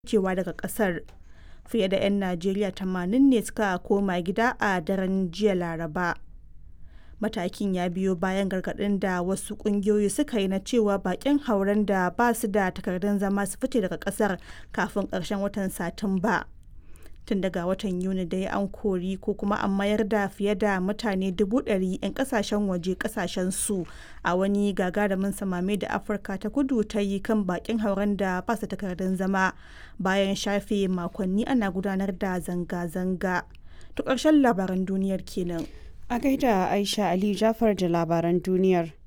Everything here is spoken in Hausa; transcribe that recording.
ficewa daga ƙasar. Fiye da 'yan Najeriya 80 ne suka koma gida a daren jiya Laraba. Matakin ya biyo bayan gargaɗin da wasu ƙungiyoyi suka yi na cewa baƙin hauren da ba su da takardun zama su fice daga ƙasar kafin ƙarshen watan Satumba. Tun daga watan Yuni dai an kori ko kuma an mayar da fiye da mutane 100,000 'yan ƙasashen waje ƙasashensu a wani gagarumin samame da Afirka ta Kudu ta yi kan baƙin hauren da ba su da takardun zama bayan shafe makonni ana gudanar da zanga-zanga. To ƙarshen labaran duniyar kenan. A gaida Aisha Ali Jafar da labaran duniyar.